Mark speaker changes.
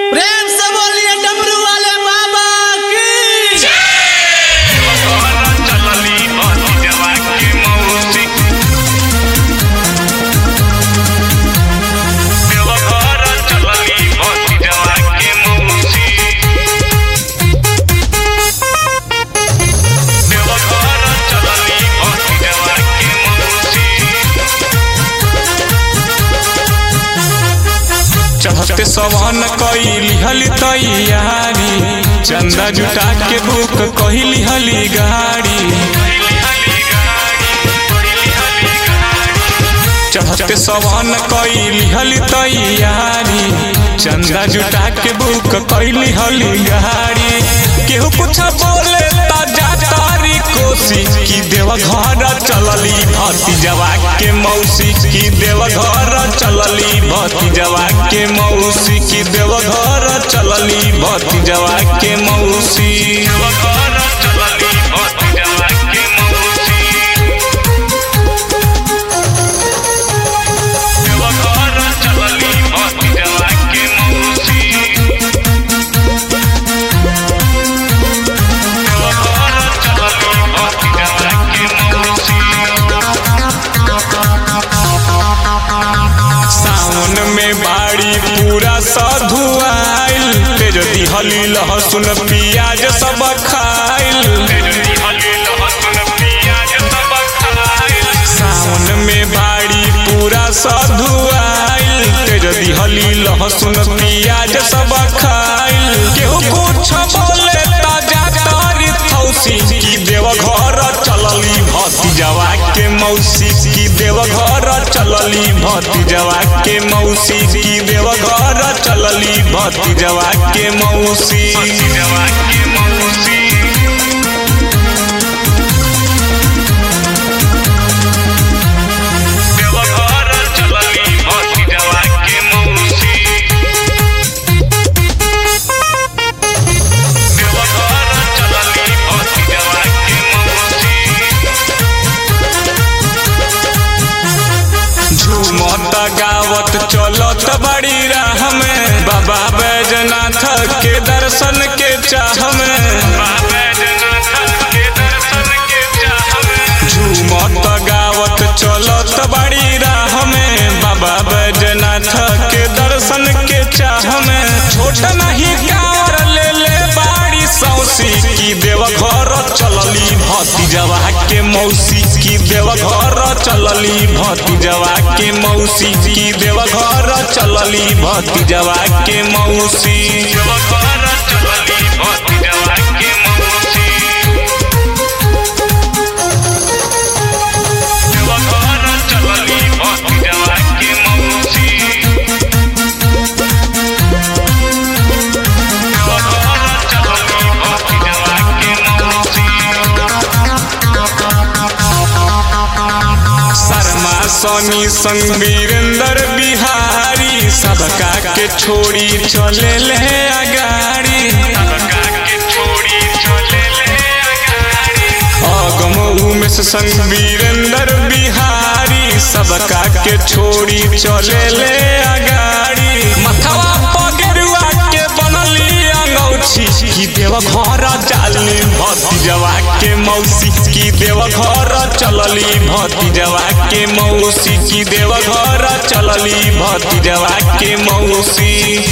Speaker 1: प्रेम से बोलिए डमरू वाले बाबा की
Speaker 2: चलली भतीजवा के मौसी देवघर चलली भतीजवा के मौसी देवघर चलली भतीजवा के मौसी
Speaker 3: चढ़ते सवन कइली हली तैयारी चंदा जुटा के बुक कहली हली गाड़ी चढ़ते सवन कइली हली तैयारी चंदा जुटा के बुक कहली हली गाड़ी केहू कुछ बोले ता जा तारी कोसी की देव घर चलली भतीजवा के मौसी की देव घर चलली भतीजवा के मौसी की देव घर चलली भतीजवा के मौसी
Speaker 2: देवघर चलली भतीजवा के मौसी देवघर चलली भतीजवा के मौसी देवघर चलली भतीजवा के मौसी
Speaker 3: सावन में बाड़ी पूरा साधु आइल तेज दिहली लहसुन पियाज सब खाइल
Speaker 2: तेजली हली लहसुन पियाज सब खाइल
Speaker 3: सावन में बाड़ी पूरा साधु आइल तेज दिहली लहसुन पियाज सब खाइल केहू कुछ बोले ताजा तारी थौसी की देव घर चलली भतीजवा के मौसी की देव घर चलली भतीजवा के मौसी की देव घर चलली भतीजवा के मौसी
Speaker 2: भतीजवा के मौसी देवघर चलली भतीजवा के मौसी देवघर चलली भतीजवा के मौसी
Speaker 3: झूमत गावत चलत बड़ी राह में बाबा बैजनाथ के दर्शन के चाह में
Speaker 2: बाबा जनाथ के दर्शन के चाह में
Speaker 3: झूमत गावत चलत बड़ी राह में बाबा बैजनाथ के दर्शन के चाह में छोट नहीं कावर ले ले बाड़ी सौसी की देव घर चलली भतीजवा के मौसी की देव घर चलली भतीजवा के मौसी की देव घर चलली भतीजवा के मौसी
Speaker 2: देवघर चलली भतीजवा के मौसी देवघर चलली भतीजवा के मौसी देवघर चलली भतीजवा के मौसी
Speaker 3: शर्मा सोनी संग वीरेंद्र बिहारी सबका के छोड़ी चले ले अगाड़ी
Speaker 2: सबका के छोड़ी चले ले अगाड़ी
Speaker 3: अगम उमेश संग वीरेंद्र बिहारी सबका के छोड़ी चले ले अगाड़ी मथवा पगरुआ के बनली अंगौछी की देव घर चाली भतीजवा के मौसी की देव घर चलली भतीजवा के मौसी की देव घर चलली भतीजवा के मौसी